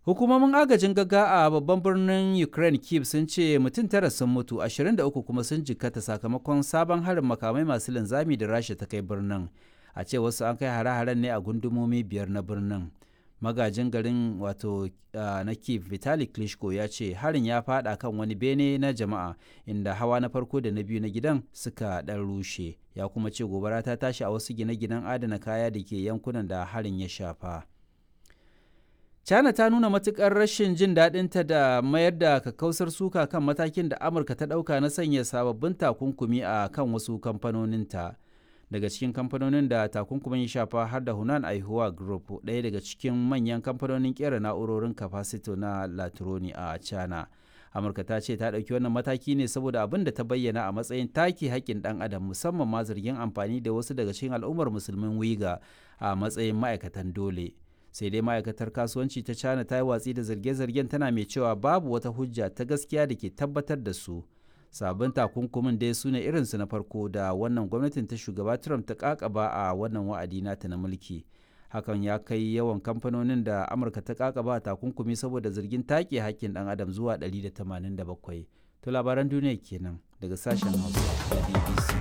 Hukumomin agajin gaga a babban birnin Ukraine Kyiv sun ce mutum tara sun mutu, 23 kuma sun jikkata sakamakon sabon harin makamai masu linzami da Rasha ta kai birnin. A ce wasu an kai hare-haren ne a gundumomi biyar na birnin. Magajin garin wato na Kyiv Vitali Klitschko ya ce harin ya fada kan wani bene na jama'a inda hawa na farko da na biyu na gidan suka ɗan rushe. Ya kuma ce gobara ta tashi a wasu gine-ginen adana kaya da ke yankunan da harin ya shafa. China ta nuna matukar rashin jin daɗinta da mayar da kakkausar suka kan matakin da Amurka ta ɗauka na sanya sababbin takunkumi a kan wasu kamfanoninta. Daga cikin kamfanonin da takunkumin ya shafa har da Hunan Aihuwa Group, ɗaya daga cikin manyan kamfanonin ƙera na'urorin kafasito na Latroni a China. Amurka ta ce ta ɗauki wannan mataki ne saboda abin da ta bayyana a matsayin take haƙƙin ɗan adam musamman ma zargin amfani da wasu daga cikin al'ummar musulmin Wiga a matsayin ma'aikatan dole. sai dai ma'aikatar kasuwanci ta china ta yi watsi da zarge-zargen tana mai cewa babu wata hujja ta gaskiya da ke tabbatar da su sabon takunkumin dai su ne irinsu na farko da wannan gwamnatin ta shugaba trump ta kakaba a wannan wa'adi nata na mulki hakan ya kai yawan kamfanonin da amurka ta kakaba takunkumi saboda zargin take hakkin dan adam zuwa 187 to labaran duniya kenan daga sashen hausa da bbc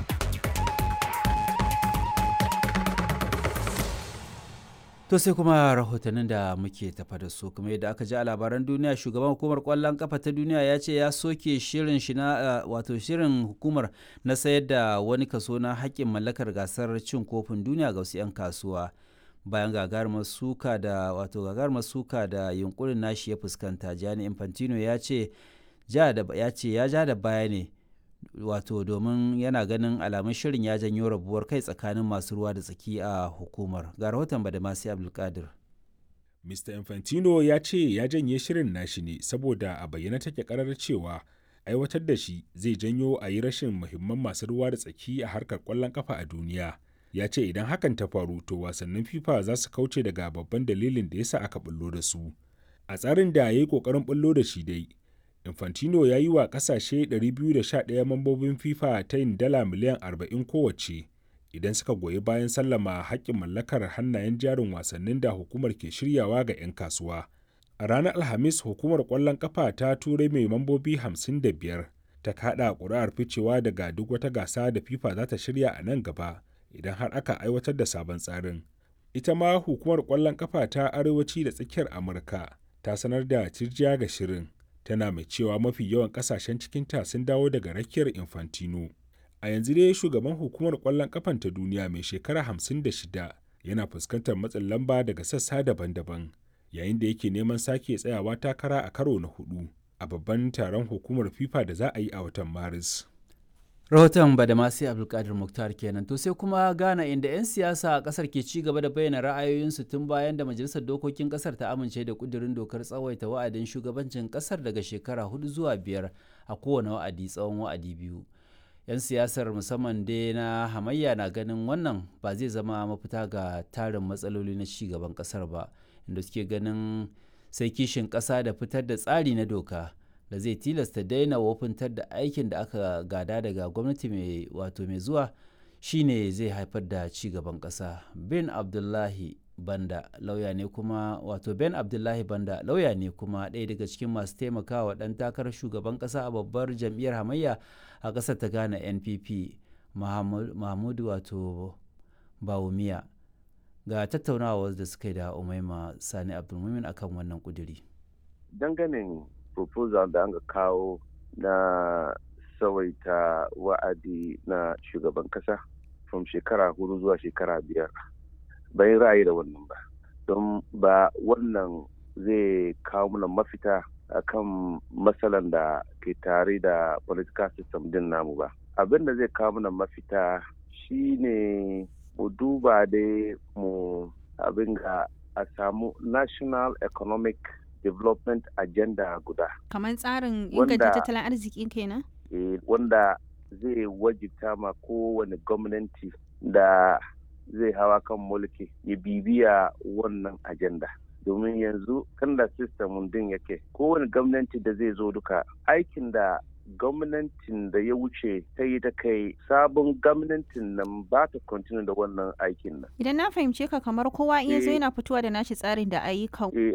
To sai kuma rahotannin da muke tafa da su kuma yadda aka ji a labaran duniya shugaban hukumar kwallon kafa ta duniya ya ce ya soke shirin shi na wato shirin hukumar na sayar da wani kaso na haƙƙin mallakar gasar cin kofin duniya ga wasu 'yan kasuwa bayan gagarumar suka da wato gagarumar suka da yunkurin nashi ya fuskanta Gianni Infantino ya ce ya ce ya ja da baya ne wato domin yana ganin alamun shirin ya janyo rabuwar kai tsakanin masu ruwa da tsaki a hukumar ga rahoton badamasi abdulkadir mr infantino ya ce ya janye shirin nashi ne saboda a bayyana take karar cewa aiwatar da shi zai janyo a yi rashin muhimman masu ruwa da tsaki a harkar kwallon kafa a duniya ya ce idan hakan ta faru to wasannin fifa za su kauce daga babban dalilin da yasa aka bullo da su a tsarin da ya yi kokarin bullo da shi dai Infantino ya yi wa kasashe 211 mambobin FIFA ta yin dala miliyan 40 kowace idan suka goyi bayan sallama haƙƙin mallakar hannayen jarin wasannin da hukumar ke shiryawa ga 'yan kasuwa. A ranar Alhamis hukumar ƙwallon ƙafa ta turai mai mambobi 55 ta kaɗa ƙuri'ar ficewa daga duk wata gasa da FIFA za ta shirya a nan gaba idan har aka aiwatar da sabon tsarin. Ita ma hukumar ƙwallon ƙafa ta arewaci da tsakiyar Amurka ta sanar da cirjiya ga shirin. tana mai cewa mafi yawan kasashen cikinta sun dawo daga rakiyar infantino a yanzu dai shugaban hukumar kwallon kafan ta duniya mai shekara 56 yana fuskantar matsin lamba daga sassa daban-daban yayin da yake neman sake tsayawa takara a karo na hudu a babban taron hukumar fifa da za a yi a watan maris rahoton badamasi abdulkadir muktar kenan to sai kuma ghana inda 'yan siyasa a kasar ke ci gaba da bayyana ra'ayoyinsu tun bayan da majalisar dokokin kasar ta amince da kudirin dokar tsawaita wa'adin shugabancin kasar daga shekara hudu zuwa biyar a kowane wa'adi tsawon wa'adi biyu 'yan siyasar musamman dai na hamayya na ganin wannan ba zai zama mafita ga tarin matsaloli na ci gaban kasar ba inda suke ganin sai kishin kasa da fitar da tsari na doka da zai tilasta daina wofintar da aikin da aka gada daga gwamnati mai wato mai zuwa shine zai haifar da ci gaban ƙasa ben abdullahi banda lauya ne kuma wato ben abdullahi banda lauya ne kuma ɗaya daga cikin masu taimakawa ɗan takarar shugaban ƙasa a babbar jam'iyyar hamayya a ƙasar ta ghana npp mahmudu wato bawumiya ga tattaunawa da suka yi da umaima sani abdulmumin akan wannan kuduri dangane proposal da aka kawo na tsawaita wa'adi na shugaban kasa from shekara hudu zuwa shekara biyar bayan ra'ayi da wannan ba don ba wannan zai kawo mana mafita akan matsalan da ke tare da political system din namu ba abin da zai kawo mana mafita shine mu duba dai mu abin ga a samu national economic development agenda guda. Kamar tsarin inganta tattalin arziki kenan? Eh, wanda zai wajibta ma kowane gwamnati da zai hawa kan mulki ya bibiya wannan agenda. domin yanzu kan da system din yake kowane gwamnati da zai zo duka aikin da gwamnatin da ya wuce ta yi ta kai sabon gwamnatin nan ba ta continue da wannan aikin nan. Idan na fahimce ka kamar kowa iya zo yana fitowa da nashi tsarin da ayyukan